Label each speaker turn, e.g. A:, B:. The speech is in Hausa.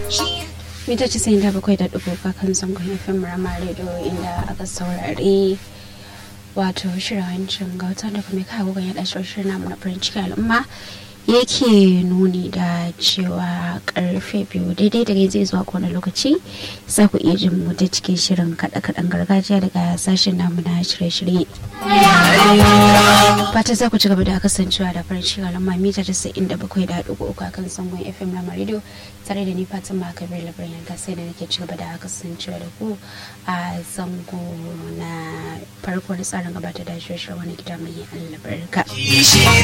A: mita casa'in da bakwai da dubu kan zangon fm rama radio inda aka saurari wato shirawancin gauta da kuma kawo gan yada shirin namu na farin ciki al'umma yake nuni da cewa karfe biyu daidai da zai zuwa kowane lokaci za ku iya jin mu ta cikin shirin kaɗe-kaɗen gargajiya daga sashen namu na shirye-shirye fata za ku ci gaba da kasancewa da farin ciki al'umma mita casa'in da bakwai da dubu uku akan zangon fm rama radio tare da ni fatima kabir labarin yanka sai da nake ci gaba da kasancewa da ku a zango na farko na tsarin gabatar da shirye-shirye wani gida mai albarka